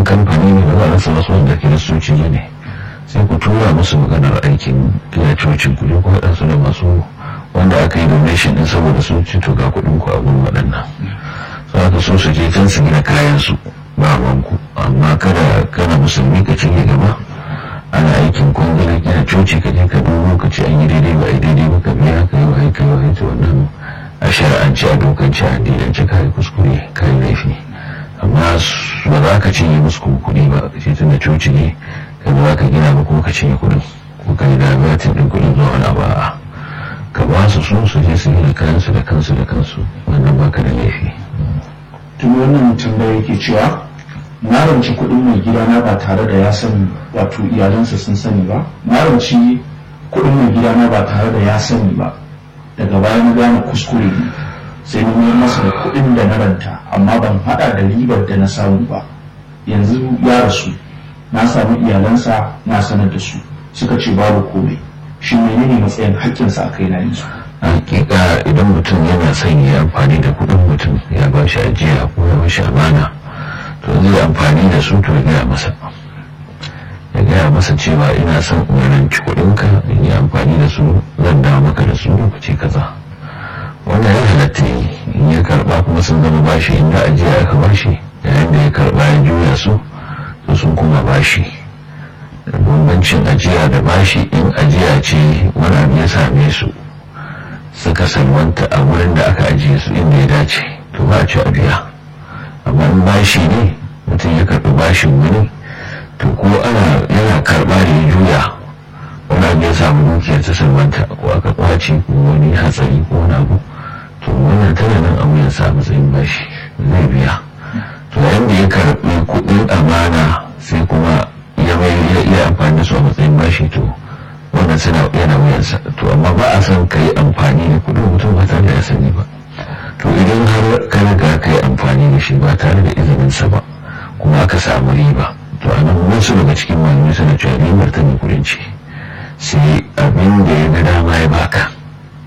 kamfani ne ba za a rasa wasu wanda kiristoci ne sai ku tura musu maganar aikin gina cocin ku ko haɗa su da masu wanda aka yi donation din saboda su ci to ga kuɗin ku a gurin waɗannan sai aka so su je can su gina kayan su ba ku amma kada kana musulmi ka cinye gaba ana aikin kwangila gina coci ka je ka dubo ka ce an yi daidai ba a yi daidai ba ka biya ka yi wa aika wa aika wannan a shari'ance a dokance a addinance ka yi kuskure ka yi laifi amma ba za ka cinye musu kuɗi ba ka ce tun da coci ne ka za ka gina ba ko ka cinye kuɗin ko ka yi da batin ɗin kuɗin zuwa wani ba ka ba su su su je su gina kayansu da kansu da kansu wannan ba ka da laifi. tun wannan tambaya yake cewa na ranci kuɗin mai gidana ba tare da ya sani wato iyalansa sun sani ba na ranci kuɗin mai gidana ba tare da ya sani ba daga baya na gane kuskure ne sai na mayar masa da kuɗin da na ranta amma ban haɗa da ribar da na samu ba yanzu ya rasu na samu iyalansa na sanar da su suka ce babu komai shi menene matsayin haƙƙinsa a kai na yanzu hakika idan mutum yana son ya amfani da kuɗin mutum ya ba shi ajiya ko ya ba shi amana to zai amfani da su to ya gaya masa ya gaya masa cewa ina son umaranci kuɗinka in yi amfani da su zan dawo maka da su lokaci kaza wannan ya halatta yi in ya karba kuma sun zama bashi inda ajiya aka bashi yayin da ya karba ya juya su to sun kuma bashi bambancin ajiya da bashi in ajiya ce wani abu ya same su suka salwanta a wurin da aka ajiye su inda ya dace to ba a ci a biya amma in bashi ne mutum ya karɓi bashin wani to ko ana yana karɓa da ya juya wani abu ya samu dukiyar ta salwanta ko aka kwace ko wani hatsari ko wani abu to wannan tana nan a wuyan sa matsayin bashi zai biya to yayin da ya karɓi kuɗin amana sai kuma ya mai iya amfani da su a matsayin bashi to wannan suna yana wuyansa to amma ba a son ka yi amfani da kudin mutum ba tare da ya sani ba to idan har ka riga ka yi amfani da shi ba tare da izininsa ba kuma aka samu riba to a nan wasu daga cikin malamai suna cewa ribar ta mai kudin ce sai abin da ya ga dama ya baka